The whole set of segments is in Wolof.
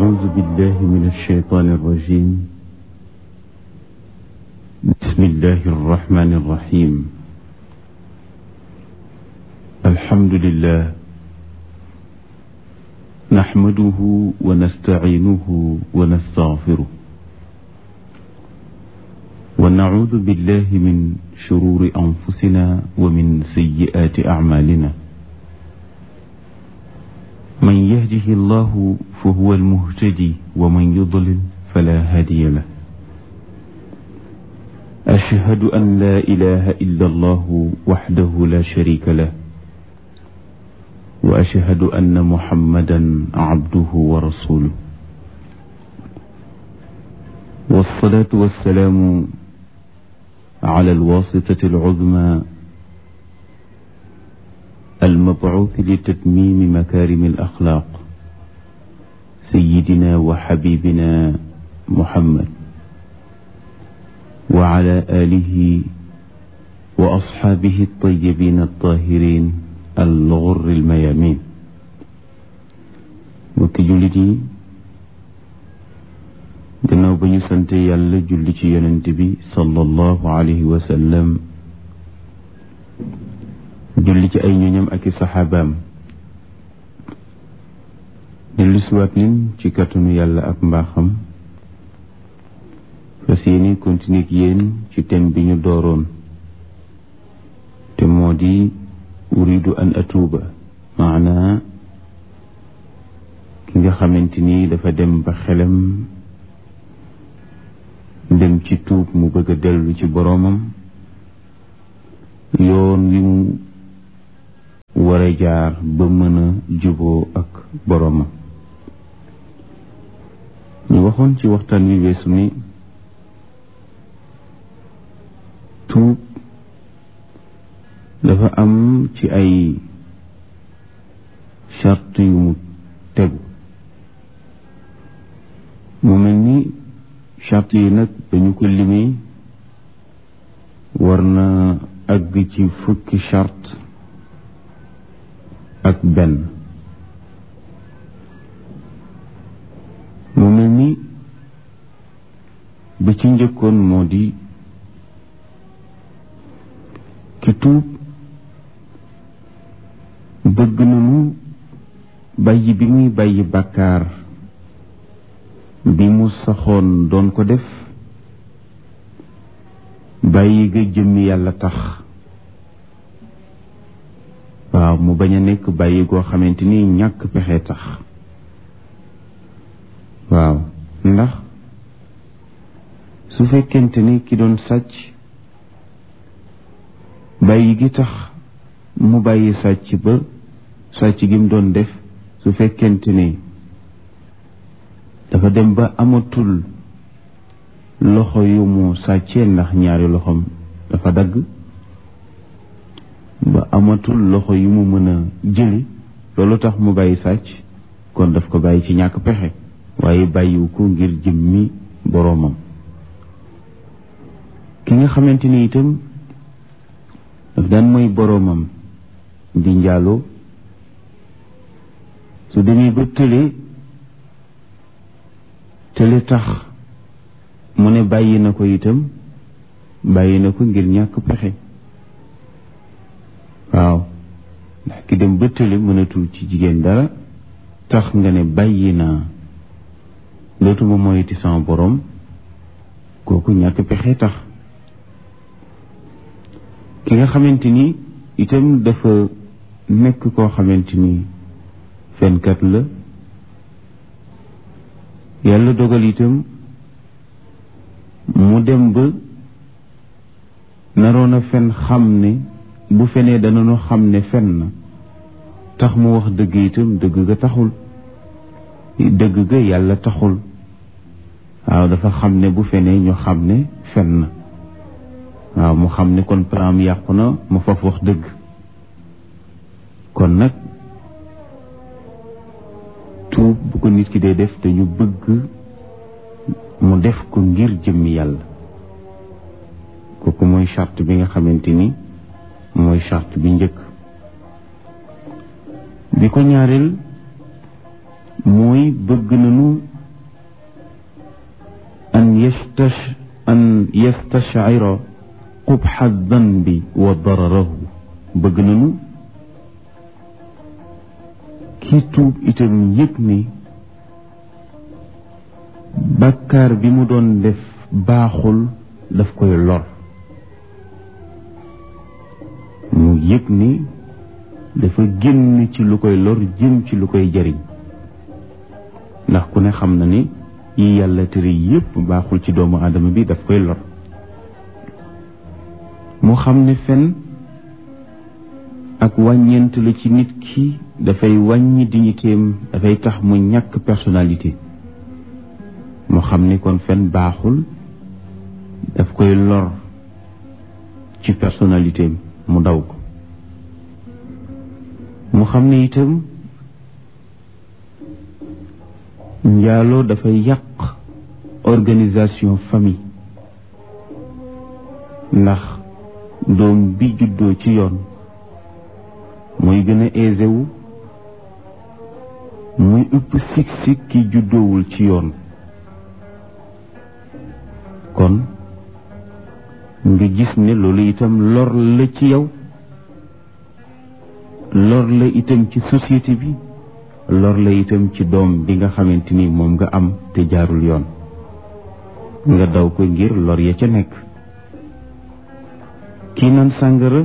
أعوذ بالله من الشيطان الرجيم بسم الله الرحمن الرحيم الحمد لله نحمده ونستعينه ونستغفره ونعوذ بالله من شرور أنفسنا ومن سيئات أعمالنا من يهده الله فهو المهتدي ومن يضلل فلا هادي له أشهد أن لا إله إلا الله وحده لا شريك له وأشهد أن محمدا عبده ورسوله والصلاة والسلام على الواسطة العظمى المبعوث لتتميم مكارم الأخلاق سيدنا وحبيبنا محمد وعلى آله وأصحابه الطيبين الطاهرين الغر الميامين mbokki jullit yi gannaaw ba ñu sante yàlla julli ci yonent bi sallallahu alayhi wa sallam julli ci ay ñoñam ak i saxaabaam dellu siwaat nin ci kattanu yàlla ak mbaaxam fas yéeni continuer ak yéen ci thème bi ñu dooroon te moo di uridu an atuuba maanaa ki nga xamante ni dafa dem ba xelam dem ci tuub mu bëgg a dellu ci boroomam yoon wi mu war a jaar ba mën a juboo ak boroomam ñu waxoon ci waxtaan wi weesu ni tuub dafa am ci ay charte yu mu tegu mu mel ni charte yi nag dañu ko limee war na àgg ci fukki charte ak benn mu mel ni ba ci njëkkoon moo di ki tuub bëgg nañu bàyyi bi muy bàyyi bàkkaar bi mu saxoon doon ko def bàyyi ga jëmmi yàlla tax waaw mu bañ a nekk bàyyi goo xamante ni ñàkk pexe tax waaw ndax su fekkente ni ki doon sàcc bàyyi gi tax mu bàyyi sàcc ba sàcc gi mu doon def su fekkente ni dafa dem ba amatul loxo yu mu sàccee ndax ñaari loxoom dafa dagg ba amatul loxo yu mu mën a jëli loolu tax mu bàyyi sàcc kon daf ko bàyyi ci ñàkk pexe waaye bàyyiwu ko ngir jëmmi boroomam ki nga xamante ni itam daf daan mooy boroomam di njaaloo su demee ba tële tële tax mu ne bàyyi na ko itam bàyyi na ko ngir ñàkk pexe waaw ndax ki dem ba tële mënatul ci jigéen dara tax nga ne bàyyi naa dootuma moyiti sama borom kooku ñàkk pexe tax ki nga xamante ni itam dafa nekk koo xamante ni fenkat la yàlla dogal itam mu dem ba naroon a fen xam ne bu fenee danañu xam ne fen na tax mu wax dëgg itam dëgg ga taxul dëgg ga yàlla taxul waaw dafa xam ne bu fenee ñu xam ne fen na waaw mu xam ne kon plan yàqu na mu faf wax dëgg kon nag tuub bu ko nit ki dee def dañu bëgg mu def ko ngir jëmmi yàlla kooku mooy charte bi nga xamante ni mooy charte bi njëkk bi ko ñaareel mooy bëgg nañu yastash an yastashcira qubxa danbi wa dararahu bëgg nañu kii tuub itam yëg ni bàkkaar bi mu doon def baaxul daf koy lor mu yëg ni dafa génn ci lu koy lor jëm ci lu koy jariñ ndax ku ne xam na ni yi yàlla tere yépp baaxul ci doomu aadama bi daf koy lor mu xam ne fen ak wàññeent la ci nit ki dafay wàññi dignitéem dafay tax mu ñàkk personnalité mu xam ni kon fen baaxul daf koy lor ci personnalité mu daw ko mu xam ne itam njaaloo dafay yàq organisation famille ndax doom bi juddoo ci yoon mooy gën a aisé wu muy ëpp sik-sik ki juddoowul ci yoon kon nga gis ne loolu itam lor la ci yow lor la itam ci société bi lor la itam ci doom bi nga xamante ni moom nga am te jaarul yoon nga daw ko ngir lor ya ca nekk kii naan sàngara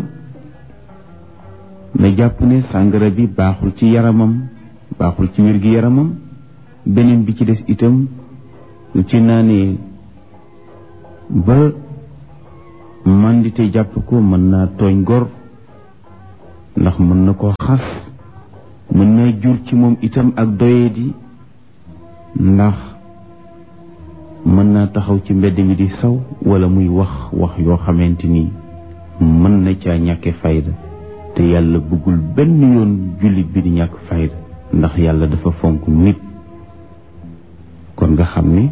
na jàpp ne sàngara bi baaxul ci yaramam baaxul ci wér gi yaramam beneen bi ci des itam lu ci naanee ba mandite jàpp ko mën naa tooñ gor ndax mën na koo xas mën naa jur ci moom itam ak doyadi ndax mën naa taxaw ci mbedd mi di saw wala muy wax wax yoo xamante ni mën na caa ñàkke fayda te yàlla bëggul benn yoon jullit bi di ñàkk fayda ndax yàlla dafa fonk nit kon nga xam ni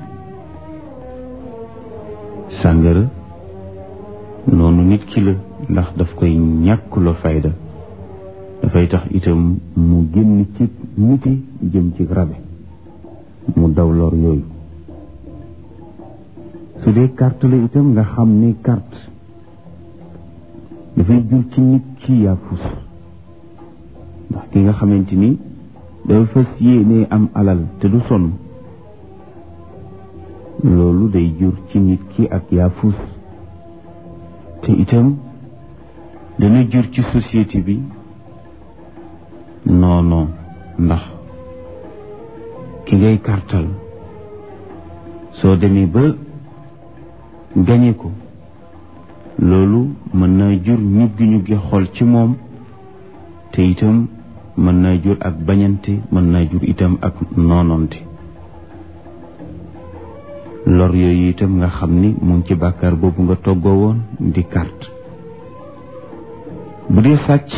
sàngara noonu nit ki la ndax daf koy ñàkkuloo fayda dafay tax itam mu génn ci niti jëm ci rabe mu daw lor yooyu su dee carte la itam nga xam ni carte dafay jur ci nit ki yaafus ndax ki nga xamante ni dafa fas yéene am alal te du sonn loolu day jur ci nit ki ak yaafus te itam dana jur ci société bi non non ndax ki ngay kartal soo demee ba gañe ko loolu mën naa jur ñuggi ñuggi xol ci moom te itam mën naa jur ak bañante mën naa jur itam ak noononte lor yooyu itam nga xam ni mu ngi ci bàkkaar boobu nga toggoo woon di carte bu dee sàcc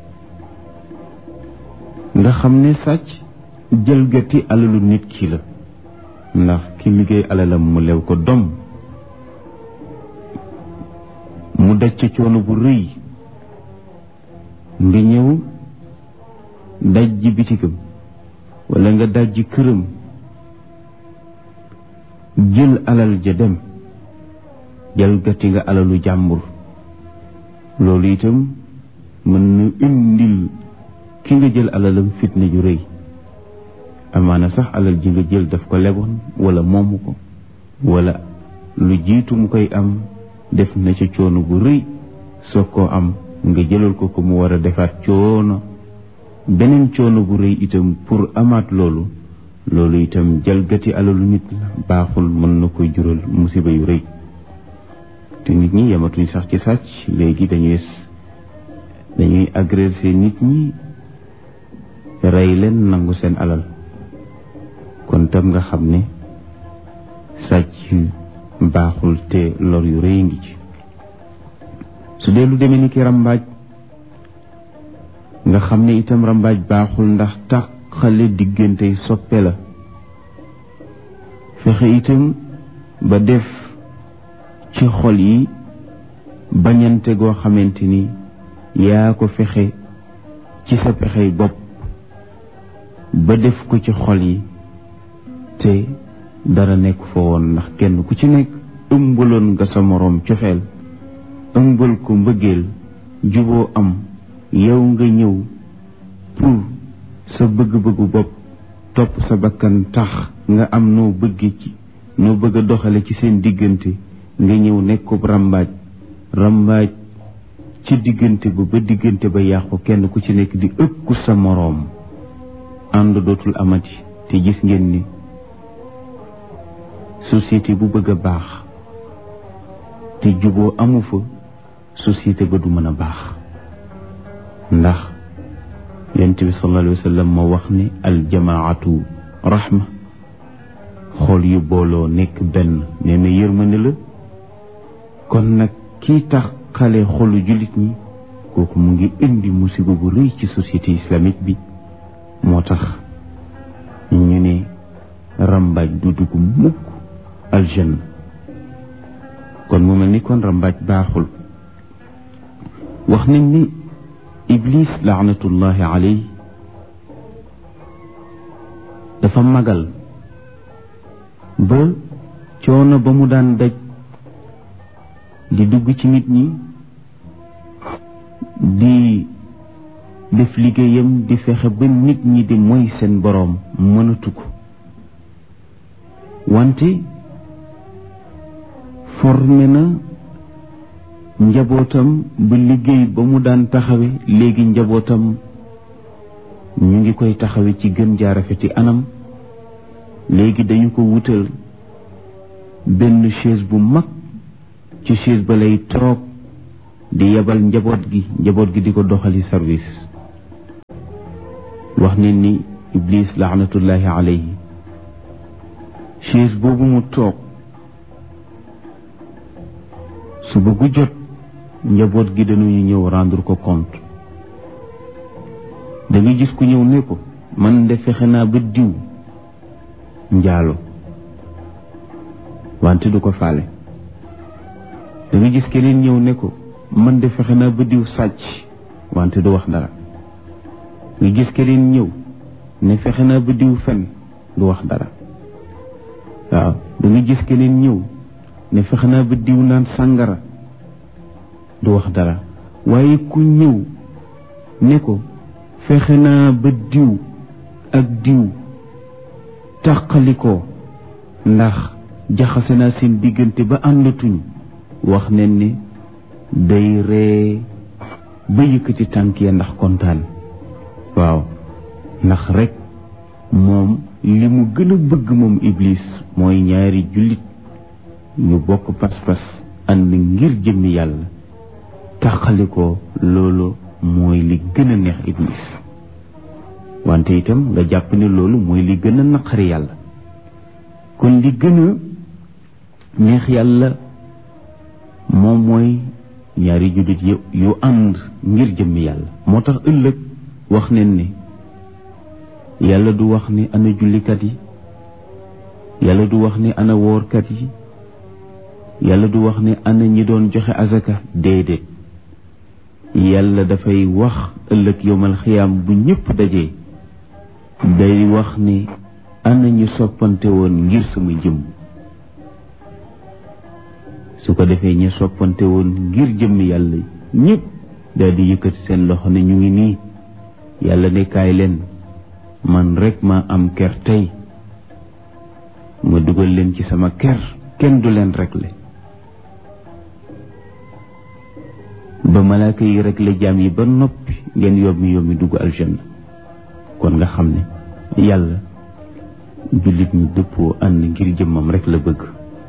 nga xam ne sàcc jëlgati alalu nit ki la ndax ki liggéey alalam mu lew ko dom mu daj ca coono bu rëy nga ñëw daj ji bitigam wala nga daj ji këram jël alal ja dem jalgati nga alalu jàmbur loolu itam mën na indil ki nga jël alalam fitna ju rëy amaana sax alal ji nga jël daf ko leboon wala moomu ko wala lu jiitu mu koy am def na ca coono bu rëy soo koo am nga jëlal ko ko mu war a defaat coono beneen coono bu rëy itam pour amaat loolu loolu itam jalgati alalu nit la baaxul mën na koy jural musiba yu rëy te nit ñi yamatuñ sax ci sàcc léegi dañuy dañuy agresser nit ñi rey leen nangu seen alal kon tam nga xam ne sàcc baaxul te lor yu rëy ngi ci su dee lu demee ni ki rambaaj nga xam ne itam rambaaj baaxul ndax tàqale diggante soppe la fexe itam ba def ci xol yi bañante goo xamante ni yaa ko fexe ci sa pexey bopp ba def ko ci xol yi te dara nekk fa woon ndax kenn ku ci nekk ëmbaloon nga sa moroom cofeel ëmbal ko mbëggeel juboo am yow nga ñëw pour sa bëgg-bëggu bopp topp sa bakkan tax nga am noo bëgge ci noo bëgg a doxale ci seen diggante nga ñëw nekkub rambaaj rambaaj ci diggante ba ba diggante ba yàqu kenn ku ci nekk di ëkku sa moroom ànd dootul amati te gis ngeen ni société bu bëgg a baax te juboo amu fa société ba du mën a baax ndax yonent bi sallallahu alayhi wa sallam moo wax ni aljamaatu rahma xool yu booloo nekk benn nee na yërmande la kon nag kii tax xale xolu jullit ñi kooku mu ngi indi musiba bu rëy ci société islamique bi moo tax ñu ne rambaaj du dugg mukk aljanna kon mu mel ni kon rambaaj baaxul wax nañ ni iblis laanatullahi alayhi dafa magal ba coono ba mu daan daj di dugg ci nit ñi di def liggéeyam di fexe ba nit ñi di moy seen boroom mënatu ko wante formé na njabootam ba liggéey ba mu daan taxawe léegi njabootam ñu ngi koy taxawe ci gën jaarafeti anam léegi dañu ko wutal benn chaise bu mag ci chaise ba lay toog di yebal njaboot gi njaboot gi di ko doxali service wax ne ni iblis laanatullahi alayhi chaise boobu mu toog su bëggu jot njaboot gi dañuy ñëw rendre ko compte da nga gis ku ñëw ne ko man de fexe naa ba diw njaalo wante du ko faale da nga gis keneen ñëw ne ko man de fexe naa ba diw sàcc wante du wax dara nga gis keneen ñëw ne fexe naa ba diw fen du wax dara waaw da nga gis keneen ñëw ne fexe naa ba diw naan sàngara du wax dara waaye ku ñëw ne ko fexe naa ba diw ak diw tàqalikoo ndax jaxase naa seen diggante ba àndatuñ wax nen ni day ree ba yëkkati tànk ya ndax kontaan waaw ndax rek moom li mu gën a bëgg moom iblis mooy ñaari jullit ñu bokk pas-pas ànd ngir jëmmi yàlla tàqalikoo loolu mooy li gën a neex iblis wante itam nga jàpp ne loolu mooy li gën a naqari yàlla kon li gën a neex yàlla moom mooy ñaari jullit yu yu ànd ngir jëmmi yàlla moo tax ëllëg wax nen ni yàlla du wax ni ana jullikat yi yàlla du wax ni ana woorkat yi yàlla du wax ni ana ñi doon joxe azaka déedéet yàlla dafay wax ëllëg yowmal xiyaam bu ñëpp dajee day wax ni ana ñu soppante woon ngir sama jëmm su ko defee ñu soppante woon ngir jëmm yàlla ñëpp daal di yëkkati seen loxo ne ñu ngi nii yàlla ne kaay leen man rek ma am ker tey ma dugal leen ci sama ker kenn du leen rekle ba malaaka yi rekle jaam yi ba noppi ngeen yommi yommi dugg aljanna kon nga xam ne yàlla jullit ñu dëppoo ànd ngir jëmmam rek la bëgg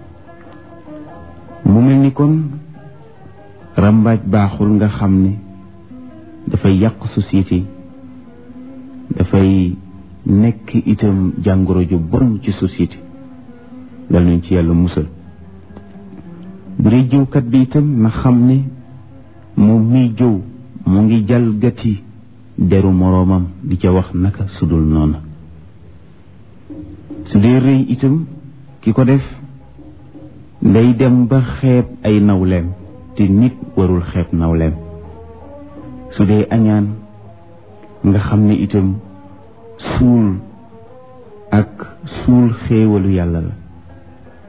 mu mel ni kon rambaaj baaxul nga xam ne dafay yàq société dafay nekk itam jàngoro ju bon ci société dal nañ ci yàlla musal bu dee jëwkat bi itam na xam ne moom miy jëw mu ngi jalgati deru moroomam di ca wax naka sudul noona su dee rëy itam ki ko def day dem ba xeeb ay nawleem te nit warul xeeb nawleem su dee añaan nga xam ne itam suul ak suul xéewalu yàlla la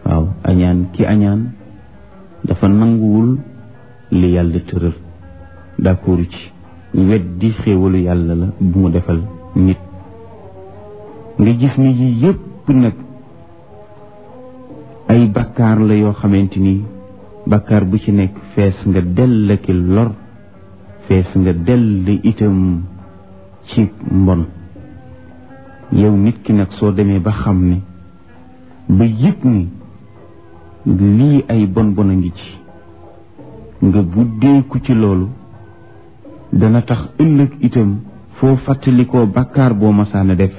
waaw añaan ki añaan dafa nanguwul li yàlla tëral d'accord ci weddi xéewalu yàlla la bu mu defal nit nga gis ni yi yépp nag ay bakkaar la yoo xamante ni bakkaar bu ci nekk fees nga dell ki lor fees nga dell itam ci mbon yow nit ki nag soo demee ba xam ne ba yëg ni lii ay bon bon a ngi ci nga buddeeku ci loolu dana tax ëllëg itam foo fàttalikoo bakkaar boo masaana def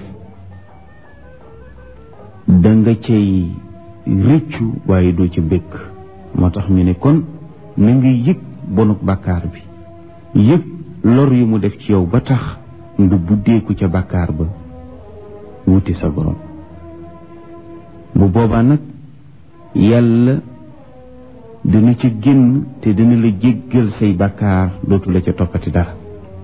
danga cay rëccu waaye doo ca bëgg moo tax ñu ne kon na nga yëg bonuk bàkkaar bi yëg lor yu mu def ci yow ba tax nga buddeeku ca bàkkaar ba wuti sa borom bu boobaa nag yàlla dina ca génn te dina la jéggal say bàkkaar dootu la ca toppati dara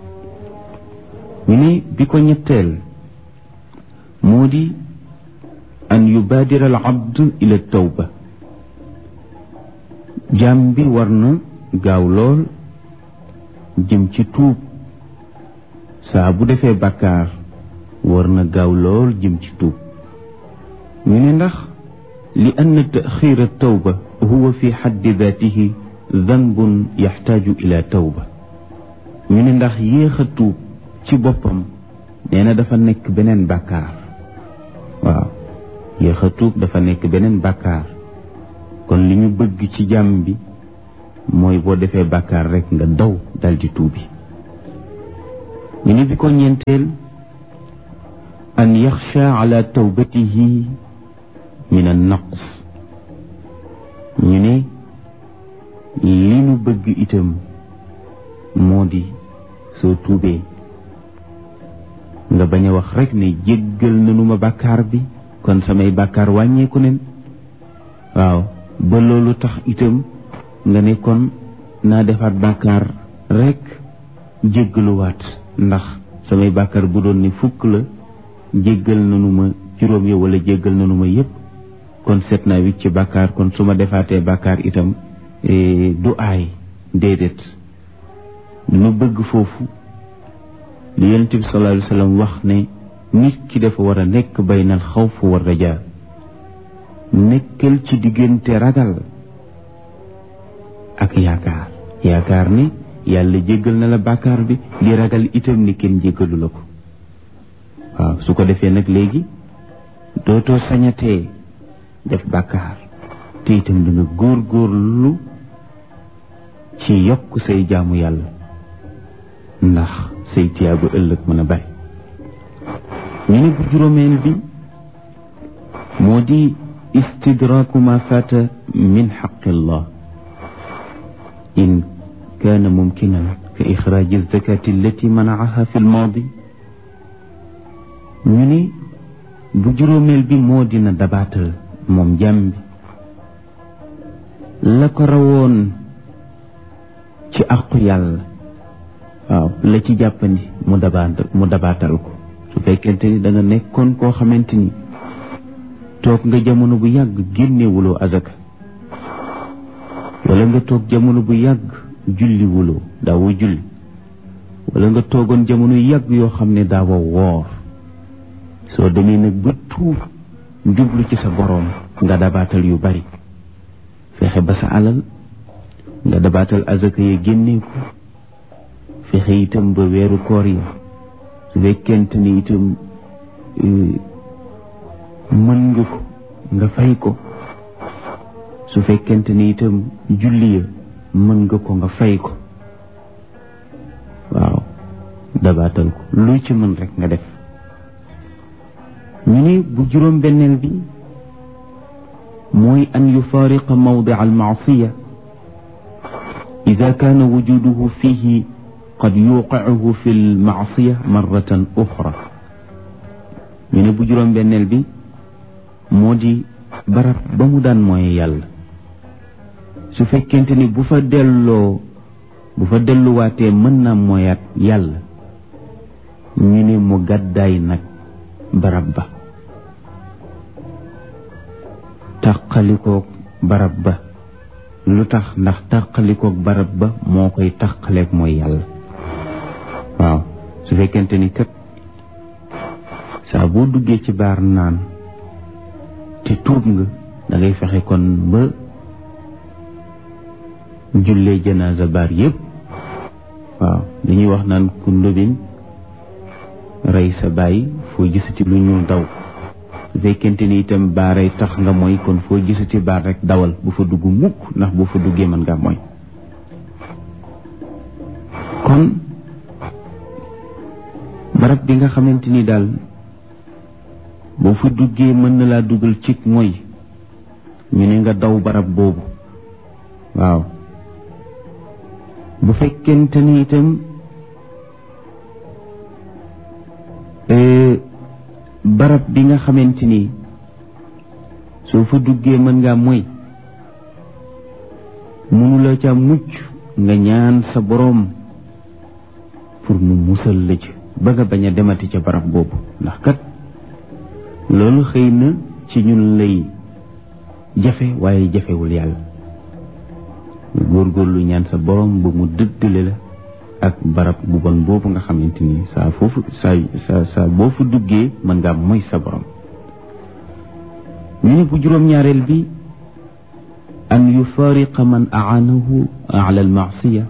ñu ne bi ko ñetteel moo di an yubaadira al abd ila tawba jaam bi war na gaaw lool jëm ci tuub saa bu defee bàkkaar war na gaaw lool jëm ci tuub ñu ne ndax li ann taxir tawba huwa fi xaddi daatihi danbun yaxtaaju ila tawba ñu ne ndax yéex a tuub ci boppam nee na dafa nekk beneen bàkkaar waaw yéex a tuub dafa nekk beneen bàkkaar kon li ñu bëgg ci jàmm bi mooy boo defee bàkkaar rekk nga daw daldi tuubi ñu ne bi ko ñeenteel an yaxsha ala tawbatihi min an naqs ñu ne li ñu bëgg itam moo di soo tuubee nga bañ a wax rekk ne jéggal nanu ma bàkkaar bi kon samay bàkkaar wàññeeku nen waaw ba loolu tax itam nga ne kon naa defaat bàkkaar rekk jéggaluwaat ndax samay bàkkaar bu doon ni fukk la jéggal nanu ma juróom ya wala jéggal nanu ma yépp kon seet naa wicc ci bàkkaar kon su ma defaatee bàkkaar itam du aay déedéet dama bëgg foofu li yonent bi sallallahu alayhi wa sallam wax ne nit ki dafa war a nekk baynal xawf wa rajaa nekkal ci diggante ragal ak yaakaar yaakaar ni yàlla jéggal na la bàkkaar bi di ragal itam ni kenn jéggalu la ko waaw su ko defee nag léegi dootoo sañatee def bàkkaar te itam da nga góor góorlu ci yokk say jaamu yàlla ndax say tiyaabu ëllëg mën a bari ñu ne bu juróomeel bi moo di istidraaku ma faata min xaqillah in kaana mumkinan ka ixraaji zakati allati manaaha fi lmaadi ñu ne bu juróomeel bi moo dina dabaatal moom jàmm bi la ko rawoon ci àqu yàlla waaw la ci jàppandi mu dabaat mu dabaatal ko su fekkente ni da nga nekkoon koo xamante ni toog nga jamono bu yàgg génnewuloo azaka wala nga toog jamono bu yàgg julli wuloo daawoo julli wala nga toogoon jamono yàgg yoo xam ne daawoo woor soo demee nag ba tuub jublu ci sa boroom nga dabaatal yu bari fexe ba sa alal nga dabaatal azaka ya génnee ko fexe itam ba weeru koor ya su fekkente ni itam mën nga ko nga fay ko su fekkente ni itam julli ya mën nga ko nga fay ko waaw dabaatal ko lu ci mën rek nga def ñu ne bu juróom benneel bi mooy an yufaariqa mawdi al maasiya ida kaana wujuduhu fihi qad yuqicuhu fi l maasiya marratan uxra ñu ne bu juróom benneel bi moo di barab ba mu daan mooy yàlla su fekkente ni bu fa delloo bu fa delluwaatee mën naa mooyaat yàlla ñu ne mu gàddaay nag barab ba tàqalikoog barab ba lu tax ndax tàqalikoog barab ba moo koy tàqaleeg mooy yàlla waaw su fekkente ni kat saa boo duggee ci baar naan te tuub nga da ngay fexe kon ba jullee janaasa baar yépp waaw dañuy wax naan ku ndóbin rey sa bàyyi foo gisati lu ñuul daw su fekkente ni itam baaray tax nga mooy kon foo gisati baar rek dawal bu fa dugg mukk ndax boo fa duggee mën ngaa mooy kon barab bi nga xamante ni daal boo fa duggee mën na laa dugal cig mooy ñu ne nga daw barab boobu waaw bu fekkente ni itam barab bi nga xamante ni soo fa duggee mën ngaa moy mënula ca mucc nga ñaan sa boroom pour mu musal la ci ba nga bañ a demati ca barab boobu ndax kat loolu xëy na ci ñun lay jafe waaye jafewul yàlla góorgóorlu ñaan sa boroom ba mu dëddale la ak barab bu bon boobu nga xamante ni saa foofu saa saa saa boo fa duggee mën ngaa moy sa borom ñu ne bu juróom-ñaareel bi an yufariqa man aanahu ala almaasiya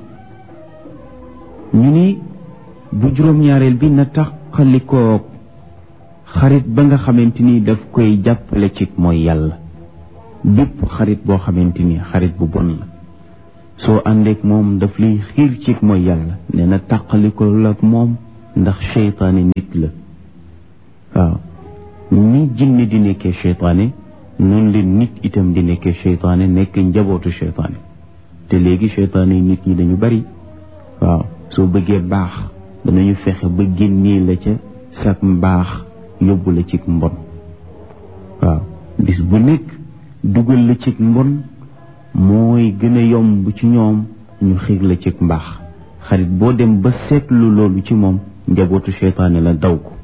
ñu ni bu juróom-ñaareel bi na taqalikoo xarit ba nga xamante ni daf koy jàppale ci mooy yàlla bépp xarit boo xamante ni xarit bu bon la soo àndeek moom daf lay xiir ci mooy yàlla nee na tàqaliko la ak moom ndax seytaane nit la waaw ni jinne di nekkee seytaane noonu leen nit itam di nekkee seytaane nekk njabootu seytaane te léegi seytaane yi nit ñi dañu bari waaw soo bëggee baax danañu fexe ba génnee la ca sak mbaax yóbbu la ci mbon waaw bis bu nekk dugal la ci mbon mooy gën a yomb ci ñoom ñu xiir la ci mbaax xarit boo dem ba seetlu loolu ci moom njabootu seytaane la daw ko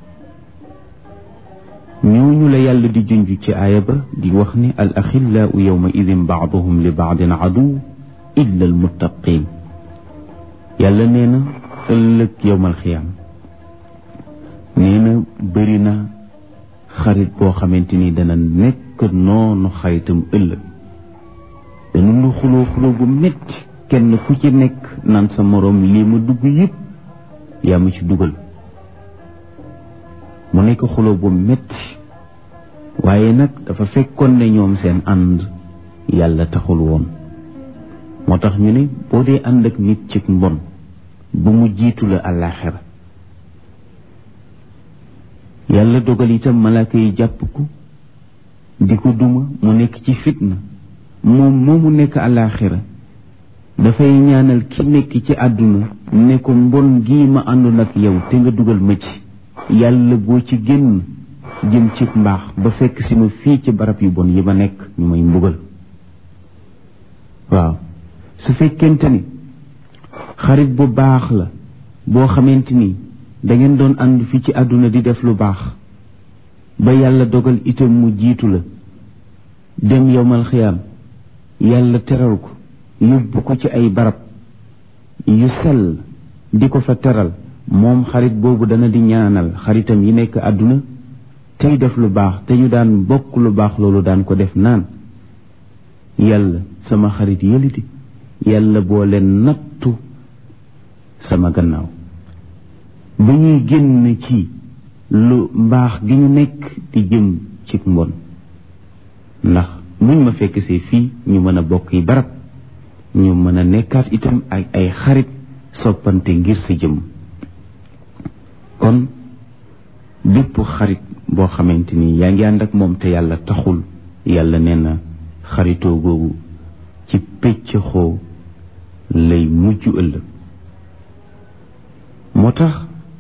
ñooñu la yàlla di junj ci aaya ba di wax ni al axillaau yawma idin baaduhum li baadin aduw illa al muttaqin yàlla nee na ëllëg yowmal xiyaam nee na bëri na xarit boo xamante ni dana nekk noonu xaritam ëllëg danu nu xuloo xuloo bu metti kenn ku ci nekk naan sa moroom lii ma dugg yëpp yaa ma ci dugal mu nekk xuloo bu metti waaye nag dafa fekkoon ne ñoom seen ànd yàlla taxul woon moo tax ñu ne boo dee ànd ak nit ci mbon bu mu jiitu la àllaaxira yàlla dogal itam malaaka yi jàpp ko di ko duma mu nekk ci fitna moom moomu nekk àllaaxira dafay ñaanal ki nekk ci àdduna ne ko mbon gii ma àndoon ak yow te nga dugal ma ci yàlla boo ci génn jëm ci mbaax ba fekk si ma fii ci barab yu bon yi ma nekk ñu may mbugal waaw su fekkente ni xarit bu baax la boo xamante ni dangeen doon ànd fii ci àdduna di def lu baax ba yàlla dogal itam mu jiitu la dem yowmal xiyaam yàlla teral ko yóbbu ko ci ay barab yu sell di ko fa teral moom xarit boobu dana di ñaanal xaritam yi nekk àdduna tey def lu baax te ñu daan bokk lu baax loolu daan ko def naan yàlla sama xarit yëliti yàlla boo leen nattu sama gannaaw ba ñuy génn ci lu mbaax gi ñu nekk di jëm ci mbon ndax muñ ma fekk see fii ñu mën a bokk yi barab ñu mën a nekkaat itam ak ay xarit soppante ngir sa jëm kon bépp xarit boo xamante ni yaa ngi ànd ak moom te yàlla taxul yàlla nee na xaritoo googu ci pëcc xoo lay mujj ëllëg moo tax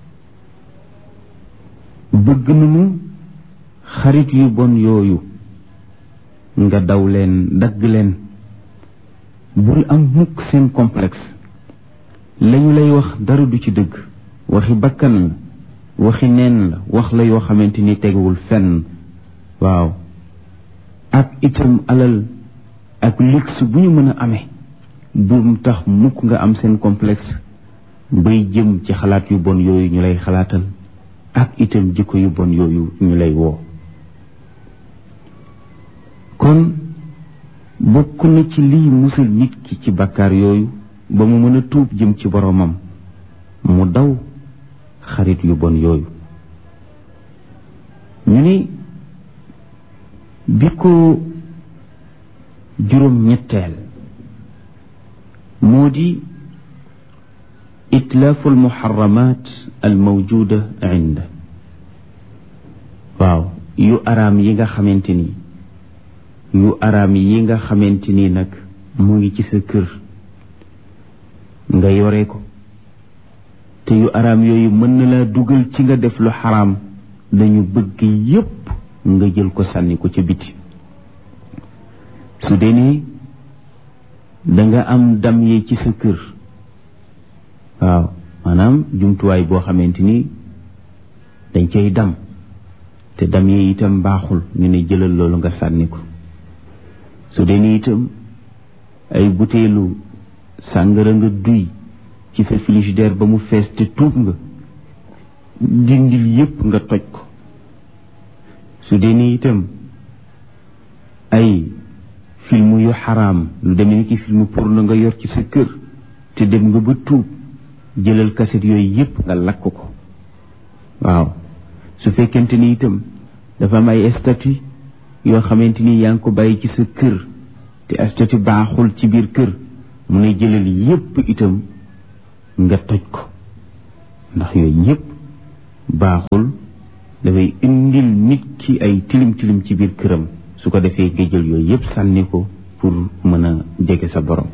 bëgg nañu xarit yu bon yooyu nga daw leen dagg leen bul am mukk seen complexe lañu lay wax dara du ci dëgg waxi bakkan la waxi neen la wax la yoo xamante ni teguwul fenn waaw ak itam alal ak luxe bu ñu mën a amee bu tax mukk nga am seen complexe bay jëm ci xalaat yu bon yooyu ñu lay xalaatal ak itam jikko yu bon yooyu ñu lay woo kon bokk na ci lii musal nit ki ci bakkaar yooyu ba mu mën a tuub jëm ci boroomam mu daw xarit yu bon yooyu ñu ni bi ko juróom ñetteel moo di itlaafu almuharramat almawjuda inda waaw yu araam yi nga xamante ni yu araam yi nga xamante ni nag mu ngi ci sa kër nga yore ko te yu araam yooyu mën na laa dugal ci nga def lu xaraam dañu bëgg yépp nga jël ko sànni ko ca biti su dee ni danga am dam yi ci sa kër waaw maanaam jumtuwaay boo xamante ni dañ cay dam te dam yi itam baaxul ñu ne jëlal loolu nga sànni ko su dee ni itam ay buteelu sàngara nga duy ci sa frigidaire ba mu fees te tuub nga dindil yépp nga toj ko su dee ni itam ay film yu xaraam lu demee ni ki film porno nga yor ci sa kër te dem nga ba tuub jëlal kaset yooyu yépp nga lakk ko waaw su fekkente ni itam dafa am ay statut yoo xamante ni yaa ngi ko bàyyi ci sa kër te statut baaxul ci biir kër mu ne jëlal yépp itam nga toj ko ndax yooyu yépp baaxul dafay indil nit ki ay tilim tilim ci biir këram su ko defee nga jël yooyu yépp sànni ko pour mën a jege sa borom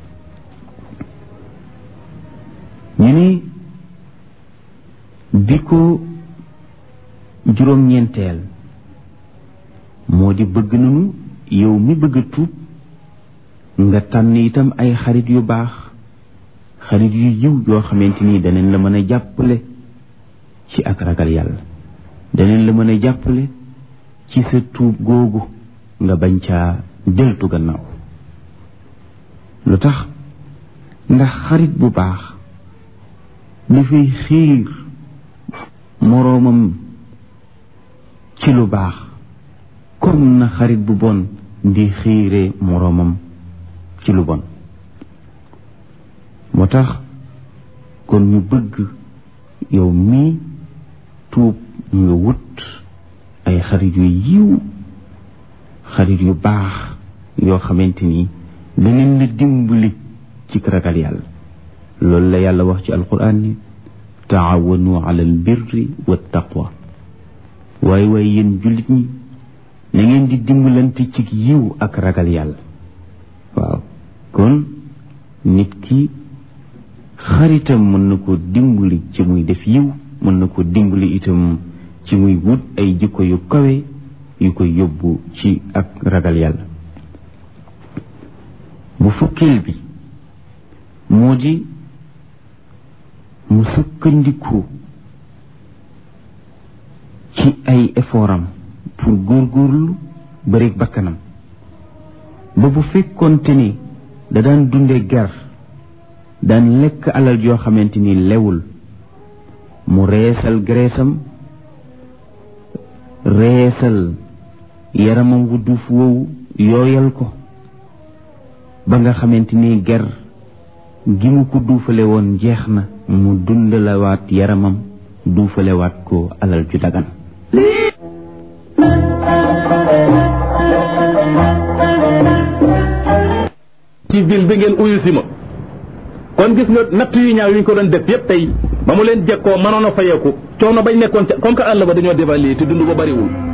ñu ni bi ko juróom-ñeenteel moo di bëgg nañu yow mi bëgg a tuub nga tànn itam ay xarit yu baax xarit yu yiw yoo xamante ni danañ la mën a jàppale ci ak ragal yàlla danañ la mën a jàppale ci sa tuub googu nga bañ caa deltu gannaaw lu tax ndax xarit bu baax dafay xiir moroomam ci lu baax comme na xarit bu bon di xiire moroomam ci lu bon moo tax kon ñu bëgg yow mii tuub nga wut ay xarit yu yiw xarit yu baax yoo xamante ni danañ la dimbali ci ragal yàlla loolu la yàlla wax ci alquran ni taawanu ala albirri wa taqwa waaye waaye yéen jullit ñi na ngeen di dimbalante ci yiw ak ragal yàlla waaw kon nit ki xaritam mën na ko dimbali ci muy def yiw mën na ko dimbali itam ci muy wut ay jikko yu kawe yu koy yóbbu ci ak ragal yàlla bu fukkeel bi moo di mu sukkandiku ci ay effortam pour góorgóorlu bëreeg bakkanam ba bu fekkoonte ni da daan dunde ger daan lekk alal joo xamante ni lewul mu reesal greesam reesal yaramam wu duuf woowu yooyal ko ba nga xamante ni ger gi mu ko duufale woon jeex na mu dundalawaat yaramam duufalewaat ko alal ju dagan ci ville bi ngeen uyu si ma kon gis nga natt yu ñaaw yi ñu ko doon def yépp tey ba mu leen jekkoo mënoon a fayeeku coono bañ nekkoon ca comme que àll ba dañoo dévaluer te dund ba bariwul